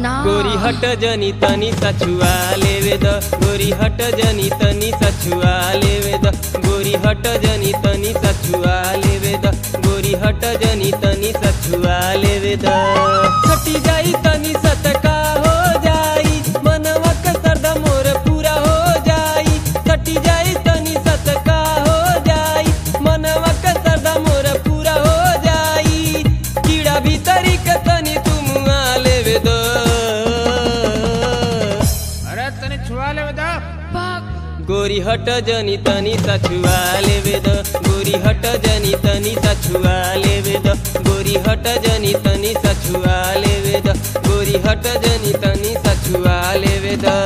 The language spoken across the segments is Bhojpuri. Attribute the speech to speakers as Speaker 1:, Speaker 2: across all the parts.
Speaker 1: ना
Speaker 2: गोरी हट जनी तनी सछुआ लेवे द गोरी हट जनी तनी सछुआ लेवे द गोरी हट जनी तनी सछुआ लेवे द गोरी हट जनी तनी सछुआ लेवे द छटी जाई तनी सतका हो जाई मनवा के सरदा मोर पूरा हो जाई छटी जाई तनी सतका हो जाई मनवा के सरदा मोर पूरा हो जाई कीड़ा भीतरी के तनी तुम आ लेवे द
Speaker 3: अरे तने छुआ ले बता
Speaker 1: बाप
Speaker 2: गोरी हट जनी तनी सछुआ लेवे द गोरी हट जनी तनी सछुआ लेवे द गोरी हट जनी तनी सछुआ लेवे द गोरी हट जनी तनी सछुआ लेवे द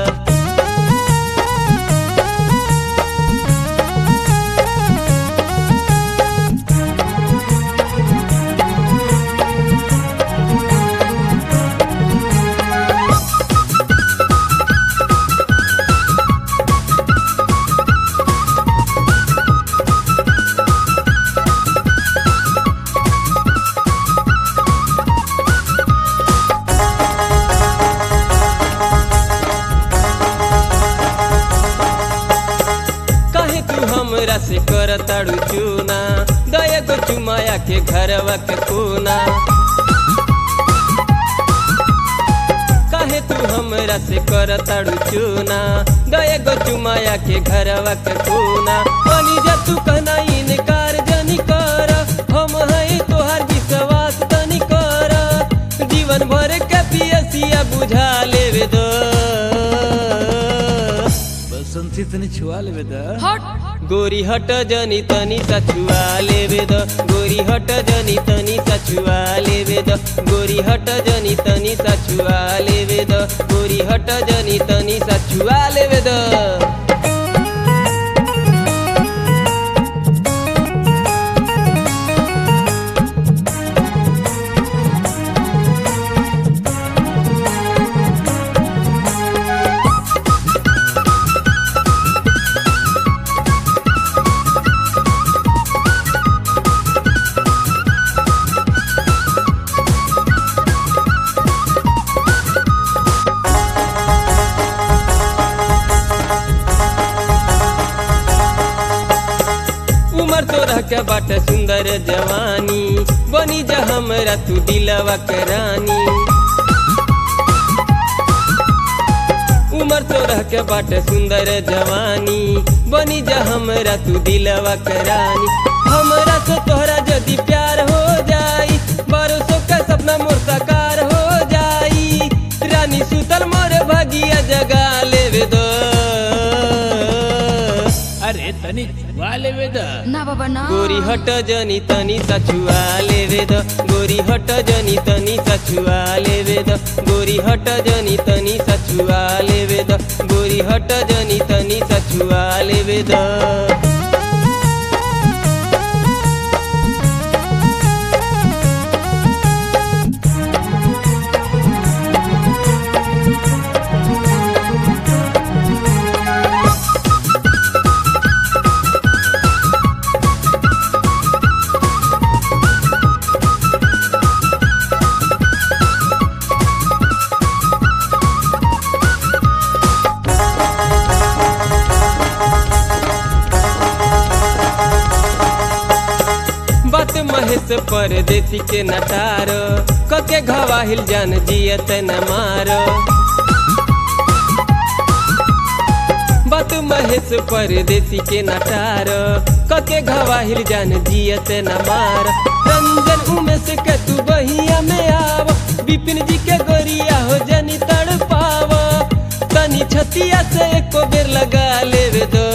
Speaker 2: कहे तू हमरा से कर ताड़ू चूना दया गो चुमाया के घरवा के कोना काहे तू हमरा से कर ताड़ू चूना दया गो चुमाया के घरवा के कोना बनी जा तू कहना इनकार जनी कर हम है तोहार विश्वास तनी कर जीवन भर के पियसिया बुझा लेवे दो
Speaker 3: बसंती तने छुआ ले बता
Speaker 1: हट
Speaker 2: गोरी हट जनी तनी सछुआ लेवे द गोरी हट जनी तनी सछुआ लेवे द गोरी हट जनी तनी सछुआ लेवे द गोरी हट जनी तनी सछुआ लेवे द उमर तोरा के बाटे सुंदर जवानी बनी जा हमरा तू दिलवा के रानी उमर तोरा के बाटे सुंदर जवानी बनी जा हमरा तू दिलवा के रानी हमरा से तोहरा यदि प्यार हो जाई बरसों का सपना मोर साकार हो जाई रानी सुतल मोर भगिया जगा लेवे दो
Speaker 3: अरे तने छुआ ले बता
Speaker 1: ना बाबा ना
Speaker 2: गोरी हट जनी तनी सछुआ लेवे द गोरी हट जनी तनी सछुआ लेवे द गोरी हट जनी तनी सछुआ लेवे द गोरी हट जनी तनी सछुआ लेवे द बात महेश परदेसी के नटार कके घवाहिल जान जियत न मार बात महेश परदेसी के नटार कके घवाहिल जान जियत न मार रंजन उमेश के तू बहिया में आव विपिन जी के गोरिया हो जनी तड़ पाव तनी छतिया से एको बेर लगा लेवे दो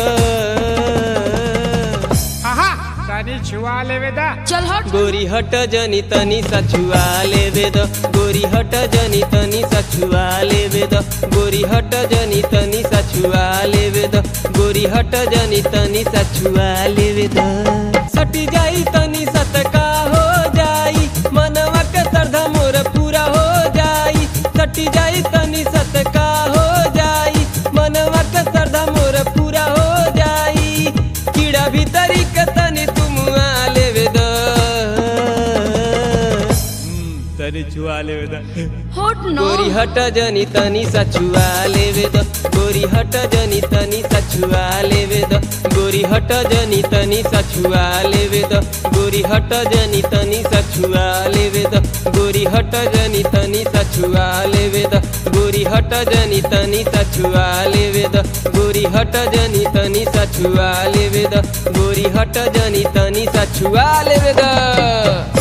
Speaker 3: आहा तने छुआ ले बता
Speaker 1: चल हट
Speaker 2: गोरी हट जनी तनी सछुआ लेवे द गोरी हट जनी तनी सछुआ लेवे द गोरी हट जनी तनी सछुआ लेवे द गोरी हट जनी तनी सछुआ लेवे द सटी जाई तनी सतका हो जाई मनवा के सरधा मोर पूरा हो जाई सटी जाई तनी सतका हो जाई मनवा के सरधा मोर पूरा हो जाई कीड़ा भीतरी के तनी तुम आ लेवे द
Speaker 3: तनी छुआ लेवे द
Speaker 1: होट न
Speaker 2: गोरी हट जनी तनी सछुआ लेवे द गोरी हट जनी तनी सछुआ लेवे द गोरी हट जनी तनी सछुआ लेवे द गोरी हट जनी तनी सछुआ लेवे द गोरी हट जनी तनी सछुआ लेवे द गोरी हट जनी तनी सछुआ लेवे द गोरी हट जनी तनी सछुआ लेवे द गोरी हट जनी तनी सछुआ लेवे द